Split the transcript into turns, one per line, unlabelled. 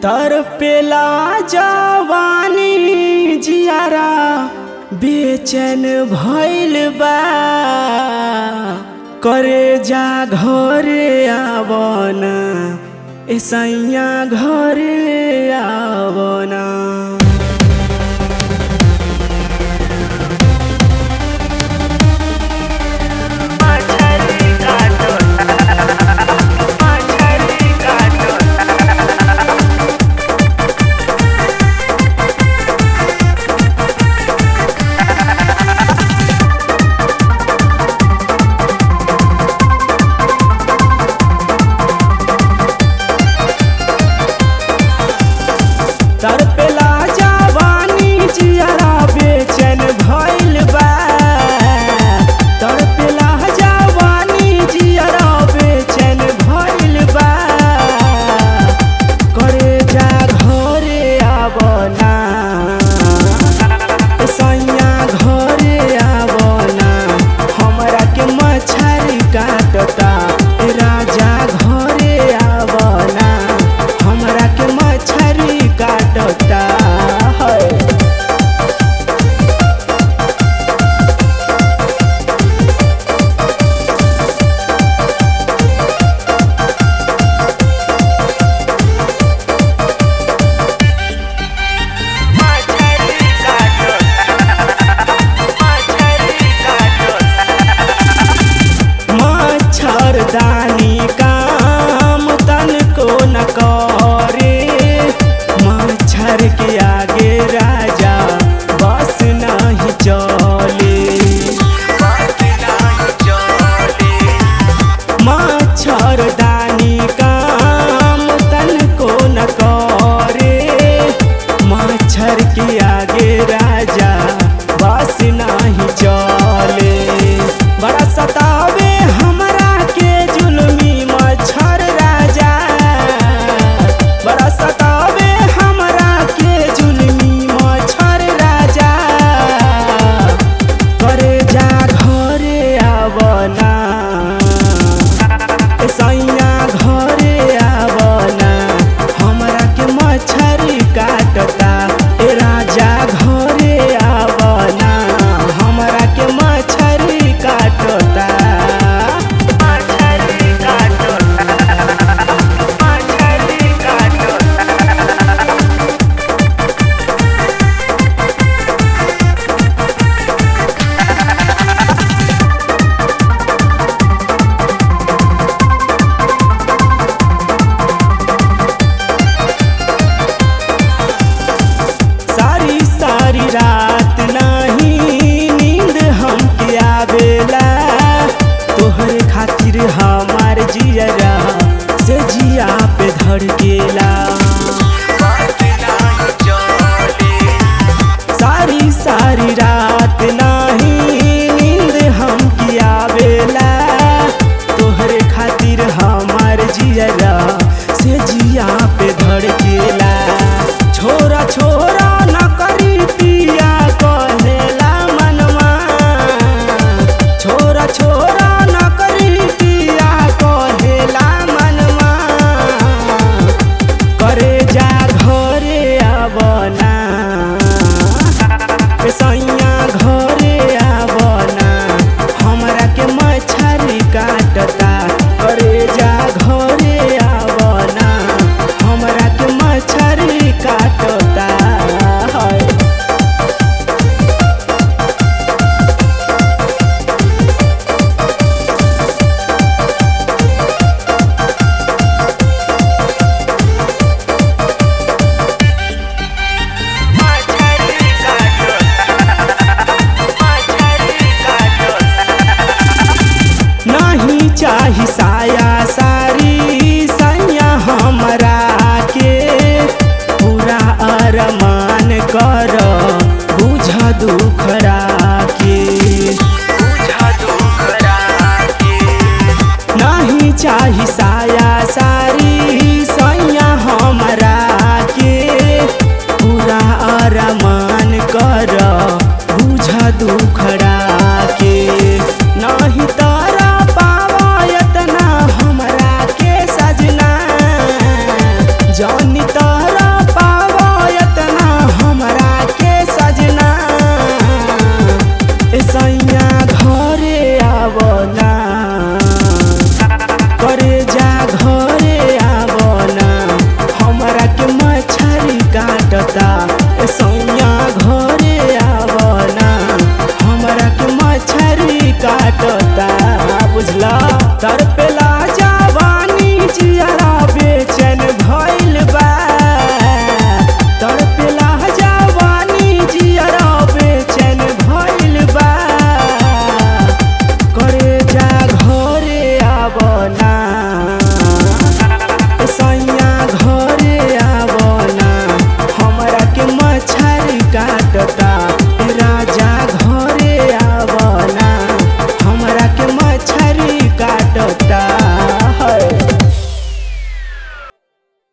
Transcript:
तर पेला जवानी जियारा बेचैन भइल बा करे जा घरे आवना ऐसैया घरे आवना तर पेला जवानी जियारा बेचैन भइल बा तर पेला जवानी जियारा बेचैन भइल बा करे जा घरे आवना सैया घरे आवना हमरा के मछरी काटता ए राजा घरे आवना हमरा के मछरी काटता है मच्छरदानी काम तन को न करे मच्छर के आगे राजा बस नहीं चले मच्छरदानी काम तन को न करे मच्छर के आगे राजा बस नहीं चले बड़ा सतावे हमरा के जुलमी मच्छर राजा बड़ा सतावे हमरा के जुलमी मच्छर राजा करे जा घरे आवना ए सैया घरे आवना हमरा के मच्छरी काटता ए राजा घरे आवना हमरा के मच्छरी काटता मच्छरी काटता मच्छरी काटता सारी सारी रात नहीं नींद हमके आवेला तोहरे खातिर हमार जियरा से जिया पे धड़केला सारी सारी रात नहीं नींद हमके आवेला तोहरे खातिर हमार जियरा से जिया पे धड़केला छोरा छोरा न करी पिया कहेला मनवा छोरा छोरा न करी पिया कहेला मनवा करे जा घरे आवना ए सैया घरे आवना हमरा के मछरी काटता करे जा घरे आवना हमरा के मछरी काटता है नहीं चाही साया सारी सैया हमरा के पूरा अरमान कर बुझ दुखरा के नहीं चाही साया सारी सैया हमरा के पूरा अरमान कर बुझ दुखड़ा के नहीं तारा पावा इतना हमरा के सजना जानी